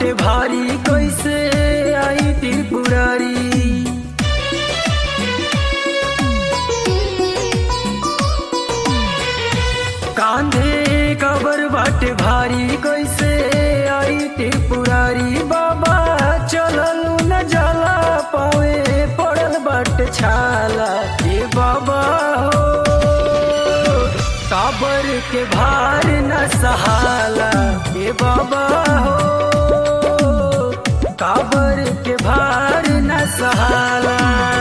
बाटे भारी कैसे आई त्रिपुरारी कांधे कबर बाटे भारी कैसे आई त्रिपुरारी बाबा चलल न जाला पावे पड़ल बाटे छाला ए बाबा हो काबर के भार न सहाला ए बाबा हो काबर के भार न सहाला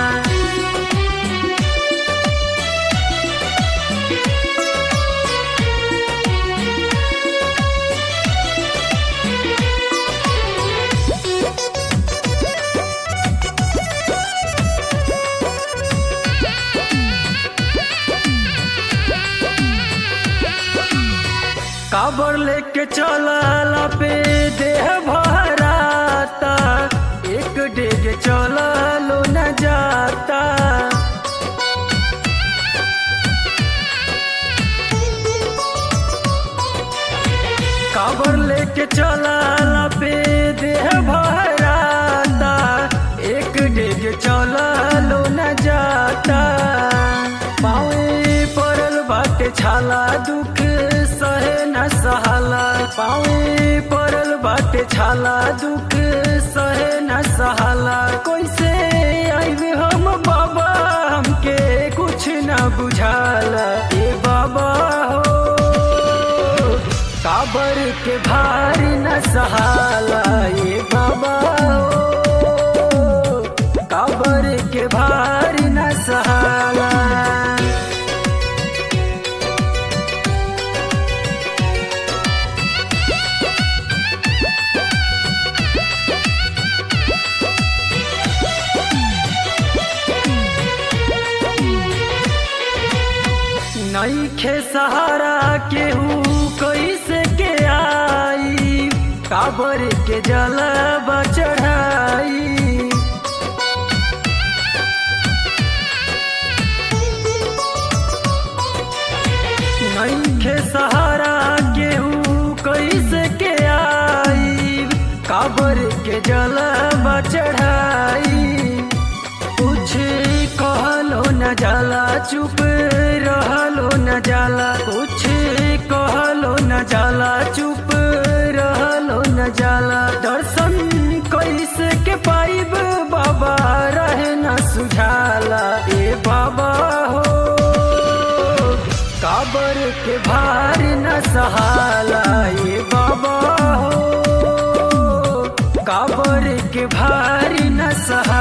काबर लेके चला पे देह भराता एक डेग चला लो न जाता काबर लेके चला पे देह भराता एक डेग चला लो न जाता पावे पड़ल बाटे छाला दुख सहे न सहाला पावे पड़ल बाटे छाला दुख सहे न सहाला कैसे आइबे हम बाबा हमके कुछ न बुझाला ए बाबा हो काबर के भार न सहाला ए बाबा हो काबर के भार न सहाला नईखे सहारा केहू कैसे के आई काबर के जलबा चढ़ाई नईखे सहारा केहू कैसे के आई काबर के जलबा चढ़ाई कुछ कहलो न जाला चुप रहलो न जाला कुछ कहलो न जाला चुप रहलो न जाला दर्शन कैसे के पाइब बाबा रहे न सुझाला ए बाबा हो काबर के भार न सहाला ए बाबा हो काबर के भार न सहाला